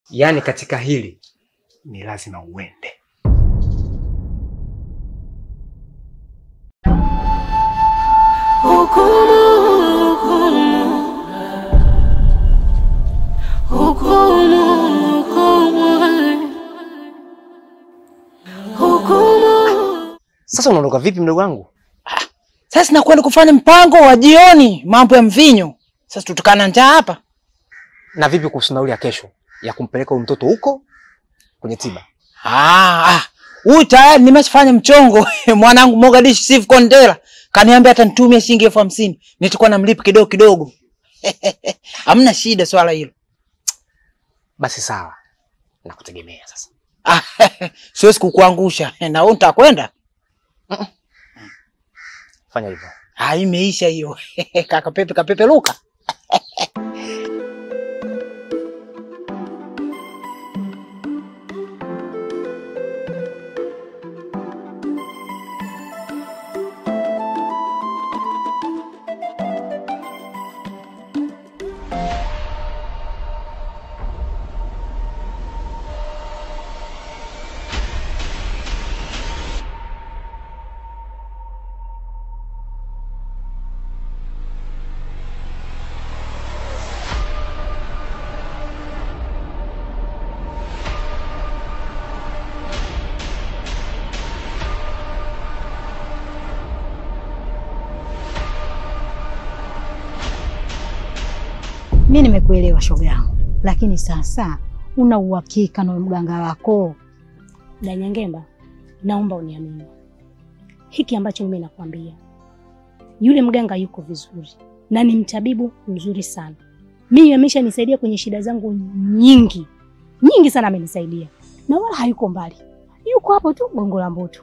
Yaani katika hili ni lazima uende. Sasa unaondoka vipi mdogo wangu? Sasa nakwenda kufanya mpango wa jioni, mambo ya mvinyo. Sasa tutukana njaa hapa. Na vipi kuhusu nauli ya kesho ya kumpeleka huyu mtoto huko kwenye tiba? Ah, ah. Huyu tayari nimeshafanya mchongo. Mwanangu Mogadishu Steve Kondela kaniambia atanitumia shilingi elfu hamsini. Nitakuwa namlipa kidogo kidogo. Hamna shida swala hilo. Basi sawa, nakutegemea sasa. Ah, siwezi kukuangusha. Na wewe utakwenda? Fanya hivyo. Ah, imeisha hiyo. Kaka Pepe kapepe luka. Mi nimekuelewa shoga yangu, lakini sasa una uhakika na mganga wako? Danyangemba, naomba uniamini hiki ambacho mimi nakwambia. Yule mganga yuko vizuri na ni mtabibu mzuri sana. Mimi ameshanisaidia kwenye shida zangu nyingi nyingi sana, amenisaidia na wala hayuko mbali, yuko hapo tu Gongo la Mboto.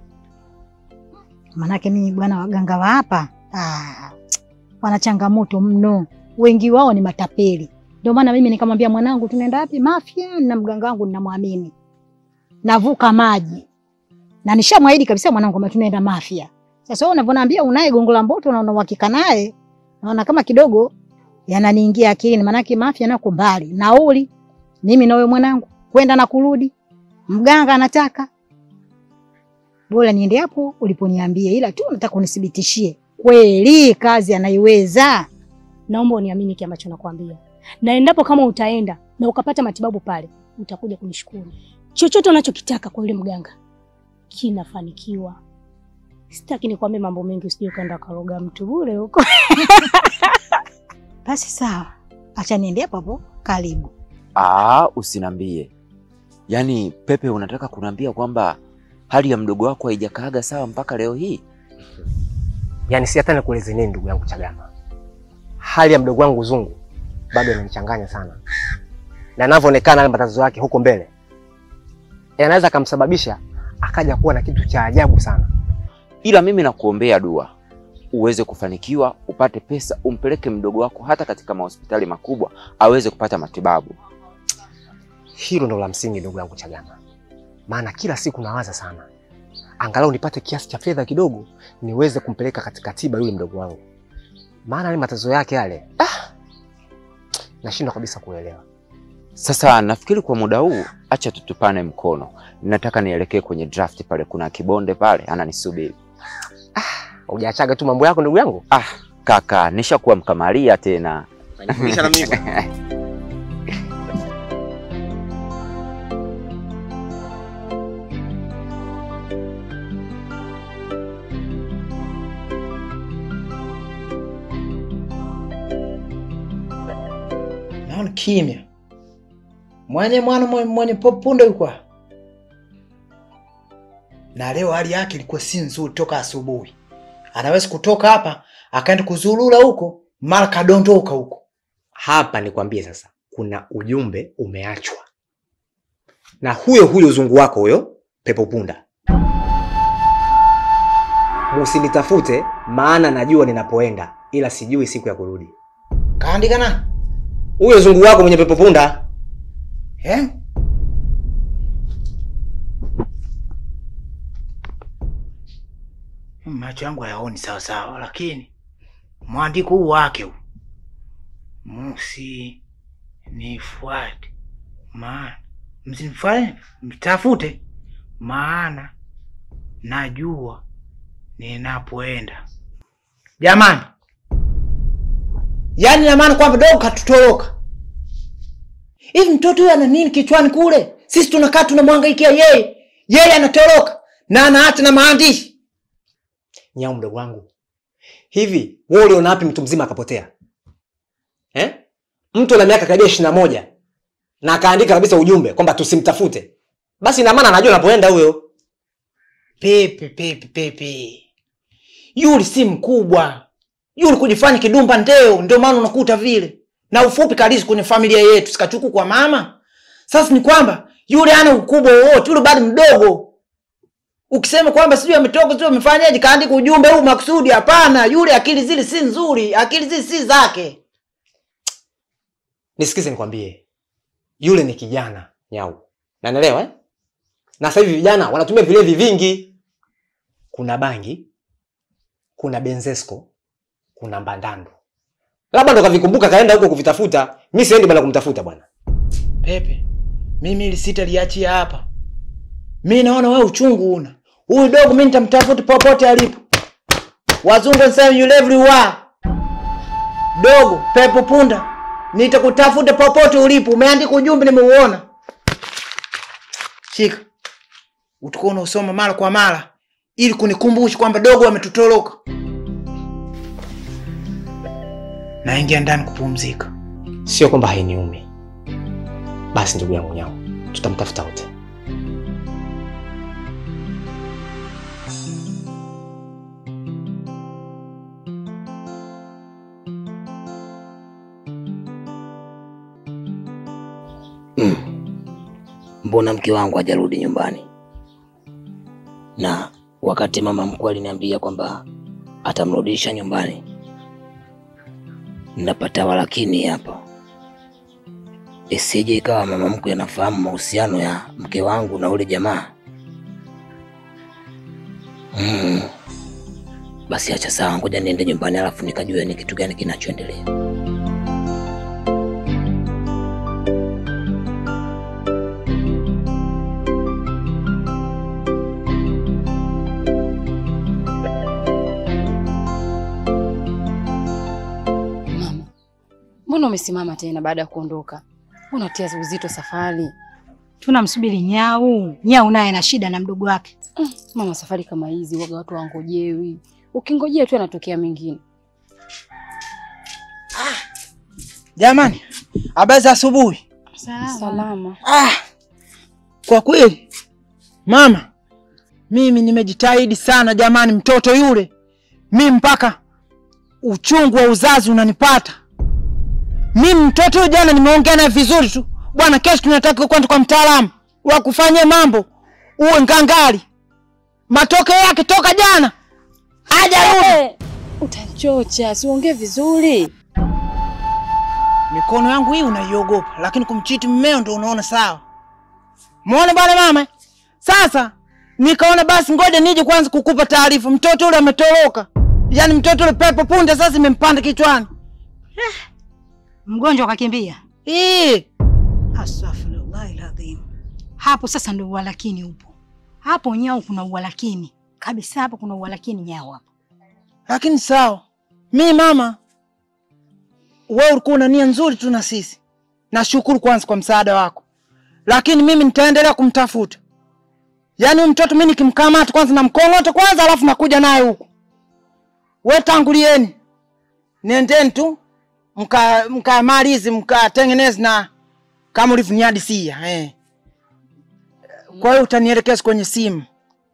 Manake mimi bwana, waganga wa hapa ah, wana changamoto mno, wengi wao ni matapeli. Ndio maana mimi nikamwambia mwanangu, tunaenda wapi? Mafia, na mganga wangu ninamwamini, navuka maji na nishamwahidi kabisa mwanangu kwamba tunaenda Mafia. Sasa wewe unavyoniambia unaye Gongo la Mboto na una uhakika naye, naona kama kidogo yananiingia akilini, manake Mafia nako mbali, nauli mimi na wewe mwanangu kwenda na kurudi, mganga anataka bora niende hapo uliponiambia, ila tu nataka unithibitishie kweli kazi anaiweza. Naomba uniamini kile ambacho nakwambia, na endapo kama utaenda na ukapata matibabu pale, utakuja kunishukuru. Chochote unachokitaka kwa yule mganga kinafanikiwa. Sitaki nikwambie mambo mengi, usije ukaenda ukaroga mtu bure huko. Basi sawa, acha niende hapo hapo karibu. Aa, usinambie. Yaani Pepe, unataka kuniambia kwamba hali ya mdogo wako haijakaaga sawa mpaka leo hii? Yaani si hata nikueleze nini ndugu yangu Chagama. Hali ya mdogo wangu Zungu bado inanichanganya sana. Na inavyoonekana yale matatizo yake huko mbele yanaweza akamsababisha akaja kuwa na kitu cha ajabu sana. Ila mimi nakuombea dua uweze kufanikiwa, upate pesa, umpeleke mdogo wako hata katika mahospitali makubwa aweze kupata matibabu. Hilo ndo la msingi ndugu yangu Chagama, maana kila siku nawaza sana, angalau nipate kiasi cha fedha kidogo niweze kumpeleka katika tiba yule mdogo wangu, maana yale matatizo yake yale, ah, nashindwa kabisa kuelewa. Sasa nafikiri kwa muda huu acha tutupane mkono. Nataka nielekee kwenye draft pale, kuna kibonde pale ananisubiri. Hujaachaga tu mambo yako ndugu yangu. Ah, kaka, nishakuwa mkamalia tena. Unanifundisha na mimi bwana. Naona kimya. Mwenye mwana mwenye, mwenye popunda yuko. hapa. Na leo hali yake ilikuwa si nzuri toka asubuhi. Anaweza kutoka hapa akaenda kuzurura huko, mara kadondoka huko. Hapa nikwambie sasa, kuna ujumbe umeachwa na huyo huyo zungu wako huyo pepo punda. Musinitafute maana najua ninapoenda, ila sijui siku ya kurudi. Kaandika na? Huyo zungu wako mwenye pepo punda Eh? Macho yangu hayaoni sawa sawa, lakini mwandiko huu wake huu musi nifuate, msimfanye mtafute, maana najua ninapoenda. Jamani, yaani na maana kwamba dogo katutoroka hivi. Mtoto huyu ana nini kichwani kule? Sisi tunakaa tunamwangaikia yeye, yeye anatoroka na anaacha na maandishi. Nyau mdogo wangu, hivi wewe uliona wapi mtu mzima akapotea eh? Mtu ana miaka karibia ishirini na moja na akaandika kabisa ujumbe kwamba tusimtafute, basi ina maana anajua anapoenda huyo. Pepe pepe pepe, yule si mkubwa yule, kujifanya kidumba ndeo, ndio maana unakuta vile na ufupi kalisi kwenye familia yetu, sikachuku kwa mama. Sasa ni kwamba yule ana ukubwa wowote, yule bado mdogo. Ukisema kwamba sijui ametoka sijui amefanyaje, kaandika ujumbe huu makusudi, hapana. Yule akili zile si nzuri, akili zile si zake. Nisikize nikwambie, yule ni kijana Nyau, nanaelewa eh? Na sasa hivi vijana wanatumia vilevi vingi, kuna bangi, kuna benzesco, kuna mbandando. Labda ndo kavikumbuka kaenda huko kuvitafuta. Mi siendi bwana kumtafuta bwana. Pepe, mimi ili sitaliachia hapa. Mi naona wewe uchungu una huyu dogo, mi nitamtafuta popote alipo. Wazungu wanasema you everywhere. Dogo pepo punda, nitakutafuta popote ulipo. Umeandika ujumbe, nimeuona. Shika, utakuwa unausoma mara kwa mara ili kunikumbusha kwamba dogo ametutoroka. Naingia ndani kupumzika. Sio kwamba hainiumi. Basi ndugu yangu Nyau, tutamtafuta wote. Mbona mke wangu hajarudi nyumbani? Na wakati mama mkwe aliniambia kwamba atamrudisha nyumbani, napata walakini hapa, isije ikawa mama mkwe anafahamu mahusiano ya mke wangu na ule jamaa. Mm. Basi acha sawa, ngoja niende nyumbani, alafu nikajua ni kitu gani kinachoendelea. Mama, mbona umesimama tena baada ya kuondoka? Unatia uzito safari. Tunamsubiri Nyau. Nyau naye ana shida na mdogo wake. Mm, mama, safari kama hizi waga watu wangojewi. Ukingojea tu anatokea mengine. Jamani, habari za asubuhi. Salama. Ah, kwa kweli mama, mimi nimejitahidi sana jamani, mtoto yule mi mpaka uchungu wa uzazi unanipata mimi. Mtoto yule jana nimeongea naye vizuri tu bwana, kesho tunataka kwenda kwa mtaalamu wa kufanyia mambo uwe ngangari. Matokeo yake toka jana hajarudi. Utachocha, siongee vizuri. Mikono yangu hii unaiogopa, lakini kumchiti mmeo ndo unaona sawa. Muone bwana mama. Sasa nikaona basi ngoja nije kwanza kukupa taarifa. Mtoto yule ametoroka, yaani mtoto yule pepo punde sasa imempanda kichwani. Mgonjwa kakimbia. Ii, Astaghfirullahil adhim. Hapo sasa ndio uwalakini upo. Hapo Nyau kuna uwalakini kabisa, hapo kuna uwalakini Nyau hapo. lakini sawa. Mi mama, wewe ulikuwa una nia nzuri tu na sisi. Nashukuru kwanza kwa msaada wako, lakini mimi nitaendelea kumtafuta. Yaani huyu mtoto mimi nikimkamata kwanza namkong'ota kwanza, alafu nakuja naye huku. We tangulieni, nendeni tu mka mkamalizi mkatengeneze na kama ulivyoniadisia eh. Kwa hiyo utanielekeza kwenye simu.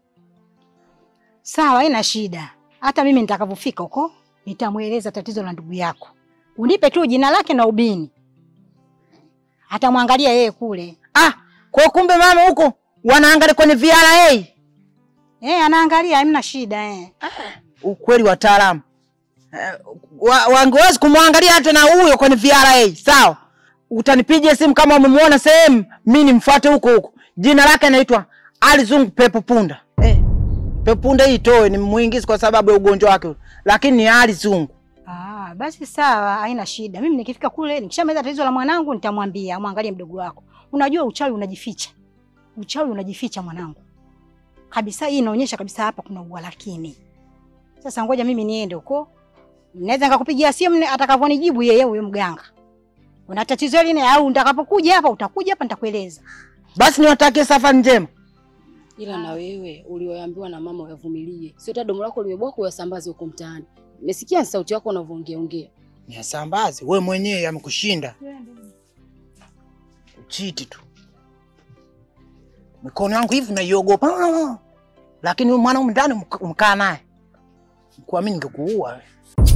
Sawa, haina shida. Hata mimi nitakavyofika huko nitamweleza tatizo la ndugu yako. Unipe tu jina lake na ubini, atamwangalia yeye kule. Ah, kwa kumbe mama huko wanaangalia kwenye VRA. Eh, anaangalia, hamna shida eh. Ukweli wataalamu eh, wa, wangewezi kumwangalia hata na huyo kwenye VRA. Sawa, utanipigia simu kama umemwona sehemu, mi nimfuate huko huko. Jina lake anaitwa Alizungu Pepo Punda. Eh, Pepo Punda hii itoe, ni muingizi kwa sababu ya ugonjwa wake, lakini ni Alizungu. Ah, basi sawa, haina shida. Mimi nikifika kule nikishamaliza tatizo la mwanangu nitamwambia amwangalie mdogo wako. Unajua uchawi unajificha, uchawi unajificha mwanangu kabisa. Hii inaonyesha kabisa hapa kuna uwalakini. Sasa ngoja mimi niende huko, naweza nikakupigia simu atakavyonijibu yeye huyo mganga. Una tatizo lini? Au nitakapokuja hapa utakuja hapa nitakueleza. Basi niwatakie safari njema. Ila na wewe ulioambiwa na mama uyavumilie, sio hata domo lako limeboka uyasambaze huko mtaani. Nimesikia sauti yako unavyoongea ongea. Niasambaze wewe mwenyewe, amekushinda uchiti tu. Mikono yangu hivi naiogopa, lakini huyu mwanaume ndani umk- umkaa naye, kuamini ningekuua wewe.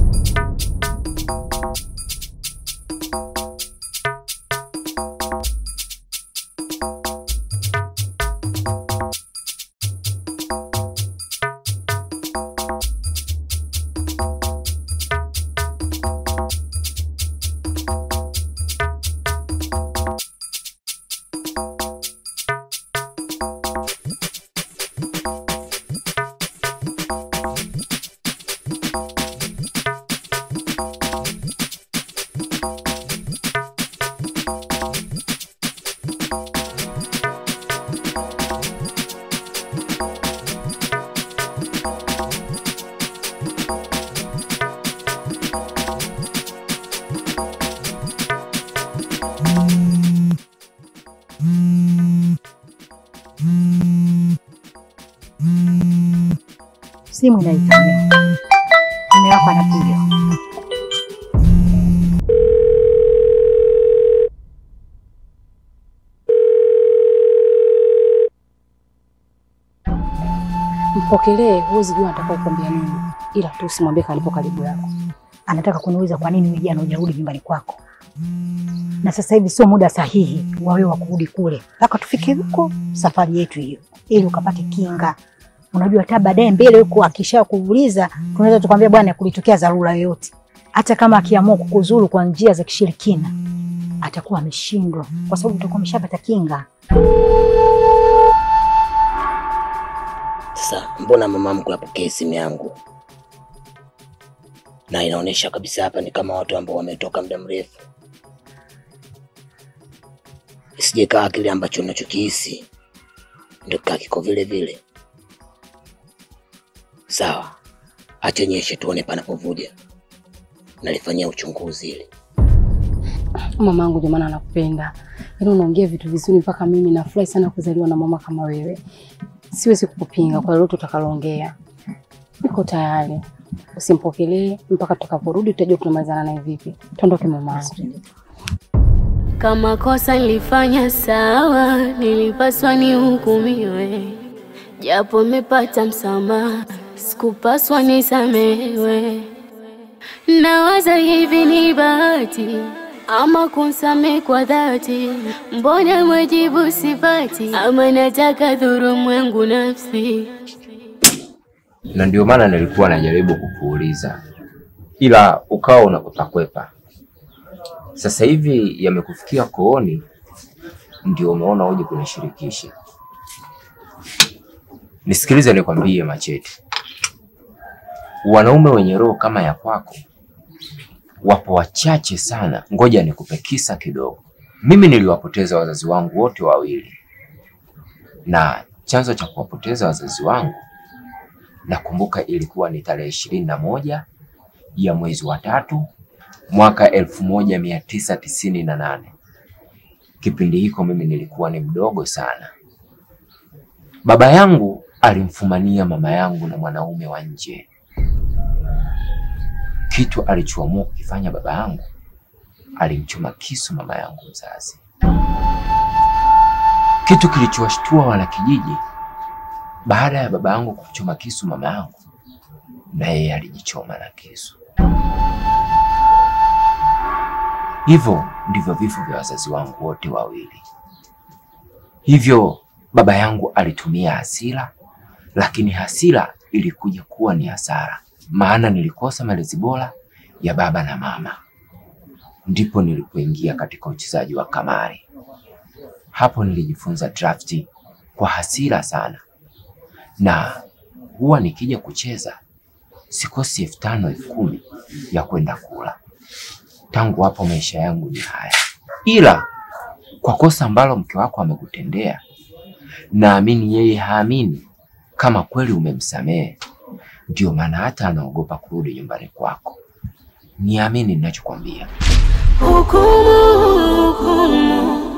Simu inaitana, mume wako anapiga. Mpokelee, huwezi jua atakao kuambia nini, ila tu usimwambie kalipo karibu yako. Anataka kuniuliza kwa nini wewe jana hujarudi nyumbani kwako, na sasa hivi sio muda sahihi wa wewe wa kurudi kule, mpaka tufike huko safari yetu hiyo, ili ukapate kinga. Unajua hata baadaye mbele huko akisha kuuliza, tunaweza tukwambia bwana, kulitokea dharura yoyote, hata kama akiamua kukuzuru kwa njia za kishirikina atakuwa ameshindwa, kwa sababu utakuwa umeshapata kinga. Sasa mbona mama mkwe apokee simu yangu? Na inaonyesha kabisa hapa ni kama watu ambao wametoka muda mrefu. Isije kaa kile ambacho unachokihisi ndio kaa kiko vile vile. Sawa, acha nyeshe tuone panapovuja. Nalifanyia uchunguzi ili Mamangu jamani, anakupenda yaani, unaongea vitu vizuri mpaka mimi nafurahi sana kuzaliwa na mama kama wewe. Siwezi kukupinga kwa lolote utakaloongea, niko tayari. Usimpokelee mpaka tutakaporudi, tutajua tunamalizana naye vipi. Tuondoke mamangu. Kama kosa nilifanya sawa, nilipaswa nihukumiwe, japo mepata msamaha, sikupaswa nisamewe. Nawaza hivi ni bahati ama kunsamehe kwa dhati, mbona mwajibu sipati, ama nataka dhurumu yangu nafsi. na ndio maana nilikuwa najaribu kukuuliza, ila ukawa unakutakwepa. Sasa hivi yamekufikia kooni, ndio umeona uje kunishirikisha. Nisikilize nikwambie, Machete, wanaume wenye roho kama ya kwako wapo wachache sana. Ngoja nikupe kisa kidogo. Mimi niliwapoteza wazazi wangu wote wawili, na chanzo cha kuwapoteza wazazi wangu nakumbuka ilikuwa ni tarehe ishirini na moja ya mwezi wa tatu mwaka elfu moja mia tisa tisini na nane. Kipindi hiko mimi nilikuwa ni mdogo sana. Baba yangu alimfumania mama yangu na mwanaume wa nje. Kitu alichoamua kukifanya baba yangu, alimchoma kisu mama yangu mzazi, kitu kilichowashtua wanakijiji. Baada ya baba yangu kumchoma kisu mama yangu, na yeye alijichoma na kisu. Hivyo ndivyo vifo vya wazazi wangu wote wawili. Hivyo baba yangu alitumia hasira, lakini hasira ilikuja kuwa ni hasara, maana nilikosa malezi bora ya baba na mama. Ndipo nilipoingia katika uchezaji wa kamari. Hapo nilijifunza drafti kwa hasira sana, na huwa nikija kucheza sikosi elfu tano elfu kumi ya kwenda kula. Tangu hapo maisha yangu ni haya, ila kwa kosa ambalo mke wako amekutendea. Naamini yeye haamini kama kweli umemsamehe, ndio maana hata anaogopa kurudi nyumbani kwako. Niamini ninachokwambia. Hukumu, hukumu,